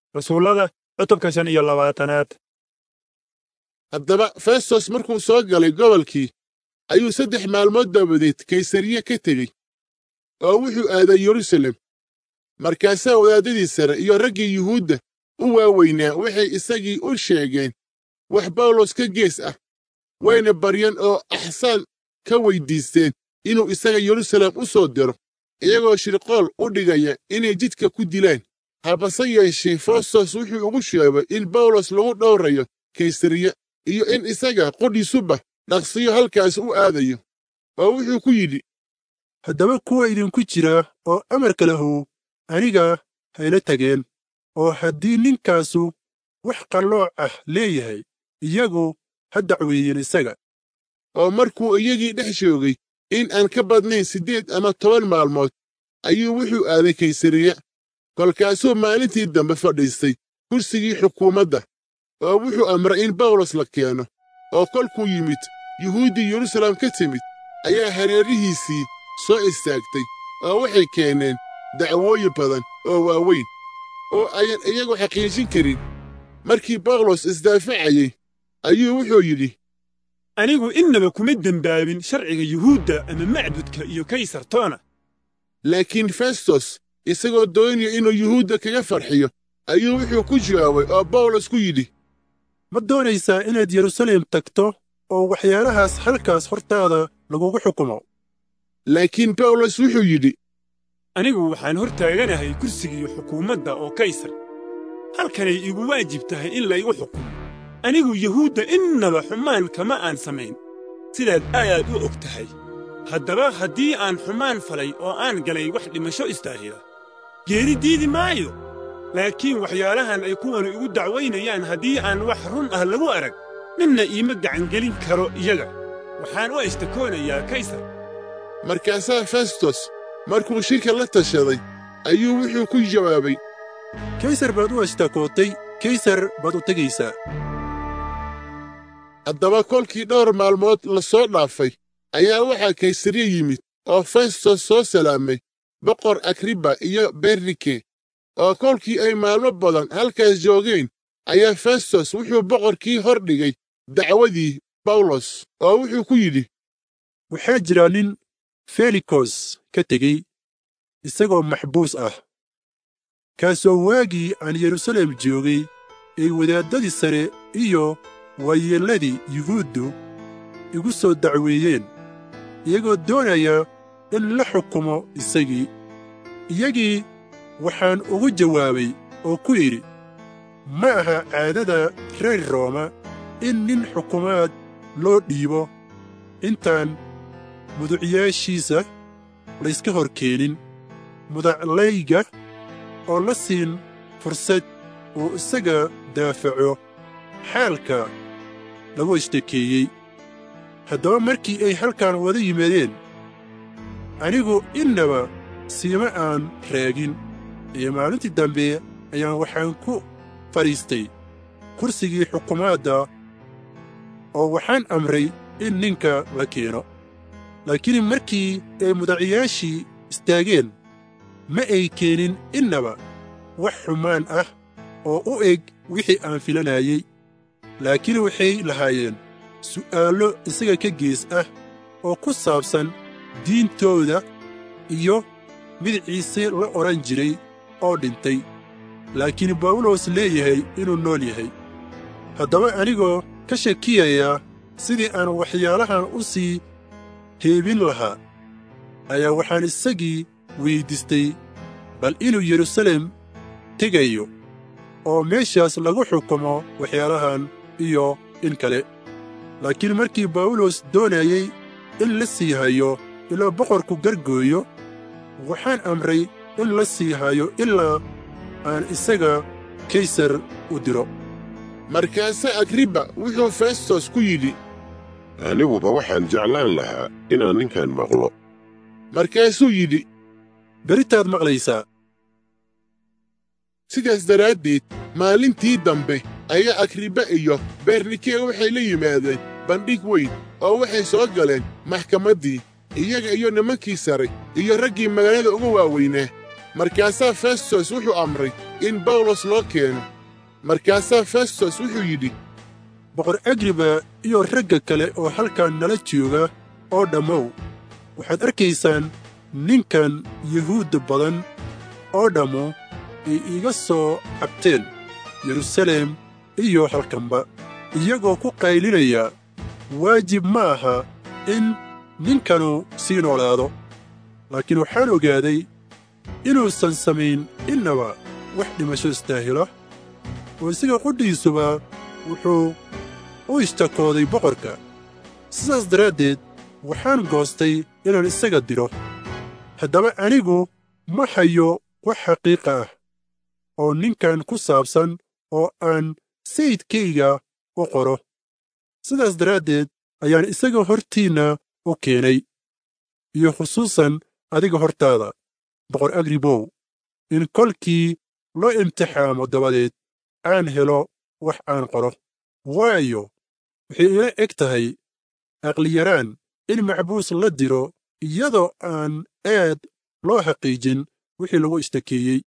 rasuullada cutubka shan iyo labaatanaad haddaba festos markuu soo galay gobolkii ayuu saddex maalmood dabadeed kaysariye ka tegey oo wuxuu aaday yerusalem markaasaa wadaadadii sare iyo raggii yuhuudda u waaweynaa waxay isagii u sheegeen wax bawlos ka gees ah wayna baryeen oo axsaan ka weyddiisteen inuu isaga yerusalem u soo diro iyagoo shirqool u dhigaya inay jidka ku dilaan habase yeeshee festos wuxuu ugu sheegay in bawlos lagu dhowrayo kaysariye iyo in isaga qudhiisuba dhaqsiyo halkaas u aadayo oo wuxuu ku yidhi haddaba kuwa idinku jira oo amarka lahow aniga hayla tageen oo haddii ninkaasu wax qallooc ah leeyahay iyagu ha dacweeyeen isaga oo markuu iyagii dhex joogay in aan ka badnayn siddeed ama toban maalmood ayuu wuxuu aaday kaysariye kolkaasuu maalintii dambe fadhiistay kursigii xukuumadda oo wuxuu amray in bawlos la keeno oo kolkuu yimid yuhuuddii yerusalem ka timid ayaa hareerihiisii soo istaagtay oo waxay keeneen dacwooyin badan oo waaweyn oo ayan iyagu xaqiijin karin markii bawlos isdaafacayey ayuu wuxuu yidhi anigu innaba kuma dembaabin sharciga yuhuudda ama macbudka iyo kaysartoona laakiin festos isagoo doonaya inuu yuhuudda kaga farxiyo ayuu wuxuu ku jawaabay oo bawlos ku yidhi ma doonaysaa inaad yerusalem tagto oo waxyaalahaas halkaas hortaada lagugu xukumo laakiin bawlos wuxuu yidhi anigu waxaan hor taaganahay kursigii xukuumadda oo kaysar halkanay igu waajib tahay in laygu xukumo anigu yuhuudda innaba xumaan kama aan samayn sidaad aad u og tahay haddaba haddii aan xumaan falay oo aan galay wax dhimasho istaahila geeri diidi maayo laakiin waxyaalahan ay kuwanu igu dacwaynayaan haddii aan wax run ah lagu arag ninna iima gacangelin karo iyaga waxaan u ashtakoonayaa kaysar markaasaa festos markuu shirka la tashaday ayuu wuxuu ku jawaabay kaysar baad u ashtakootay kaysar baad u tegaysaa haddaba kolkii dhowr maalmood la soo dhaafay ayaa waxaa kaysariye yimid oo festos soo salaamay boqor agriba iyo bernike oo kolkii ay maalmo badan halkaas joogeen ayaa festos wuxuu boqorkii hor dhigay dacwadii bawlos oo wuxuu ku yidhi waxaa jira nin felikos ka tegey isagoo maxbuus ah kaasoo waagii aan yerusalem joogay ay wadaaddadii sare iyo waayeelladii yuhuuddu igu soo dacweeyeen iyagoo doonaya in la xukumo isagii iyagii waxaan ugu jawaabay oo ku idhi ma aha caadada reer rooma in nin xukumaad loo dhiibo intaan muducyaashiisa layska hor keenin mudaclayga oo la siin fursad uu isaga daafaco xaalka lagu ishtakeeyey haddaba markii ay halkan wada yimaadeen anigu innaba siima aan raagin iyo maalintii dambe ayaan waxaan ku fadhiistay kursigii xukumaadda oo waxaan amray in ninka la keeno laakiin markii ay mudaciyaashii istaageen ma ay keenin innaba wax xumaan ah oo u eg wixii aan filanayey laakiin waxay lahaayeen su'aallo isaga ka gees ah oo ku saabsan diintooda iyo mid ciise la odhan jiray oo dhintay laakiin bawlos leeyahay inuu nool yahay haddaba anigoo ka shakiyaya sidii aan waxyaalahan u sii heebin lahaa ayaa waxaan isagii weyddiistay bal inuu yerusalem tegayo oo meeshaas lagu xukumo waxyaalahan iyo in kale laakiin markii bawlos doonayey in la sii hayo ilaa boqorku gargooyo waxaan amray in la sii hayo ilaa aan isaga kaysar u diro markaase agriba wuxuu festos ku yidhi aniguba waxaan jeclaan lahaa inaan ninkan maqlo markaasuu yidhi beritaad maqlaysaa sidaas daraaddeed maalintii dambe ayaa agriba iyo bernike waxay la yimaadeen bandhig weyn oo waxay soo galeen maxkamaddii iyaga iyo nimankii sare iyo raggii magaalada uga waaweynaa markaasaa festos wuxuu amray in bawlos loo keeno markaasaa festos wuxuu yidhi boqor agriba iyo ragga kale oo halkan nala jooga oo dhammow waxaad arkaysaan ninkan yuhuudda badan oo dhammu ay iiga soo cabteen yeruusaleem iyo halkanba iyagoo ku qaylinaya waajib ma aha in ninkanu sii noolaado laakiin waxaan ogaaday inuusan samayn innaba wax dhimasho istaahila oo isaga qudhiisuba wuxuu u ishtakooday boqorka sidaas daraaddeed waxaan goostay inaan isaga diro haddaba anigu ma hayo wax xaqiiqa ah oo ninkan ku saabsan oo aan sayidkayga u qoro sidaas daraaddeed ayaan isaga hortiinna u keenay iyo khusuusan adiga hortaada boqor agribow in kolkii loo imtixaamo dabadeed aan helo wax aan qoro waayo waxay ila eg tahay aqliyaraan in macbuus la diro iyadoo aan aad loo xaqiijin wixii lagu ishtakeeyey